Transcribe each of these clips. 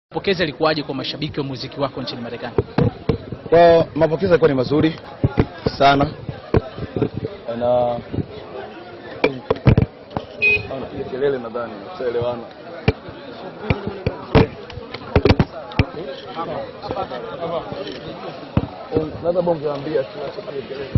Mapokezi yalikuwaje kwa mashabiki wa muziki wako nchini Marekani? Kwa mapokezi yalikuwa ni mazuri sana na anapiga kelele nadhani tutaelewana. Naweza bonge ambia kelele.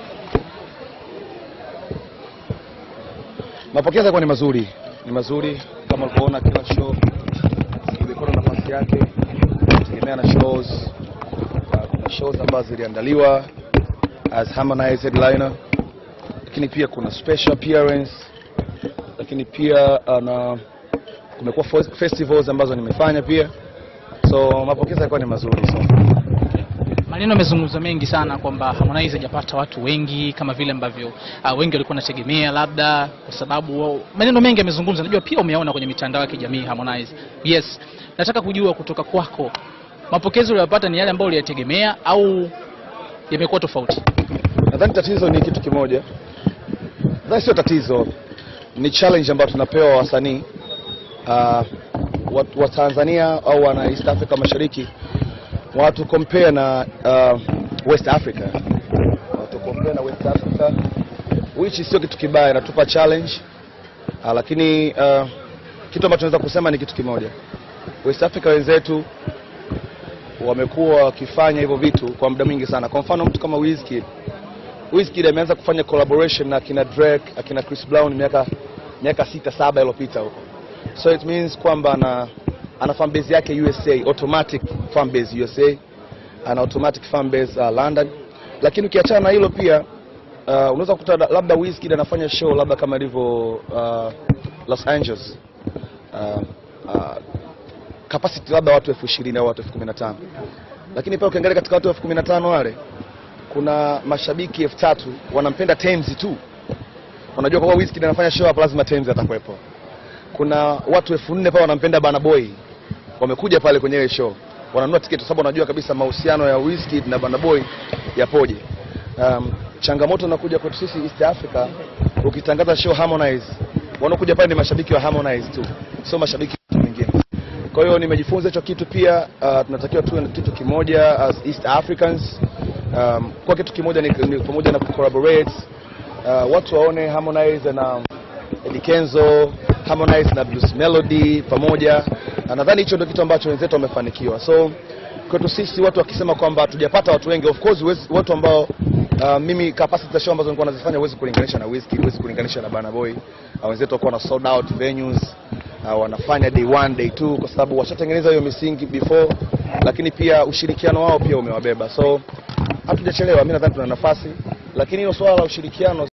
Mapokezi yalikuwa ni mazuri, ni mazuri kama ulivyoona, kila show ilikuwa na nafasi yake, tegemea na shows Uh, kuna shows ambazo ziliandaliwa as Harmonize headliner, lakini pia kuna special appearance, lakini pia uh, na kumekuwa fo- festivals ambazo nimefanya pia, so mapokezi yalikuwa ni mazuri so. Maneno yamezungumzwa mengi sana kwamba Harmonize hajapata watu wengi kama vile ambavyo uh, wengi walikuwa wanategemea, labda kwa sababu wao- maneno mengi yamezungumzwa. Najua pia umeona kwenye mitandao ya kijamii Harmonize. Yes, nataka kujua kutoka kwako mapokezi uliyopata ni yale ambayo uliyategemea au yamekuwa tofauti? Nadhani tatizo ni kitu kimoja, nadhani sio tatizo, ni challenge ambayo tunapewa wasanii uh, wa, wa Tanzania au wana East Africa Mashariki, watu compare na uh, West Africa, watu compare na West Africa, which sio kitu kibaya, inatupa challenge uh, lakini uh, kitu ambacho tunaweza kusema ni kitu kimoja, West Africa wenzetu wamekuwa wakifanya hivyo vitu kwa muda mwingi sana. Kwa mfano mtu kama Wizkid Wizkid ameanza kufanya collaboration na akina Drake, akina Chris Brown miaka miaka sita saba iliyopita huko. So it means kwamba ana ana fan base yake USA, automatic fan base USA, ana automatic fan base uh, London. Lakini ukiachana na hilo pia uh, unaweza kukuta da- labda Wizkid anafanya show labda kama ilivyo uh, Los Angeles uh, uh, capacity labda watu elfu ishirini au watu elfu kumi na tano lakini pia ukiangalia katika watu elfu kumi na tano wale kuna mashabiki elfu tatu wanampenda Tems tu. Unajua kwa kuwa Wizkid anafanya show hapa, lazima Tems atakuwepo. Kuna watu elfu nne pale wanampenda Burna Boy, wamekuja pale kwenye ile show, wananunua tiketi kwa sababu wanajua kabisa mahusiano ya Wizkid na Burna Boy yapoje. Um, changamoto inakuja kwetu sisi East Africa, ukitangaza show Harmonize, wanaokuja pale ni mashabiki wa Harmonize tu, sio mashabiki wa mtu mwingine. Kwa hiyo nimejifunza hicho kitu pia. Uh, tunatakiwa tuwe na kitu kimoja as East Africans. Um, kwa kitu kimoja ni, ni pamoja na collaborate uh, watu waone Harmonize na Eddy Kenzo, Harmonize na Blues Melody pamoja. Na nadhani hicho ndio kitu ambacho wenzetu wamefanikiwa. So kwetu sisi watu wakisema kwamba hatujapata watu wengi, of course huwezi- watu ambao uh, mimi capacity za show ambazo nilikuwa nazifanya huwezi kulinganisha na Wizkid, huwezi kulinganisha na Burna Boy. Uh, wenzetu walikuwa na sold out venues uh, wanafanya day one day two kwa sababu washatengeneza hiyo misingi before, lakini pia ushirikiano wao pia umewabeba, so hatujachelewa. Mimi nadhani tuna nafasi, lakini hilo swala la ushirikiano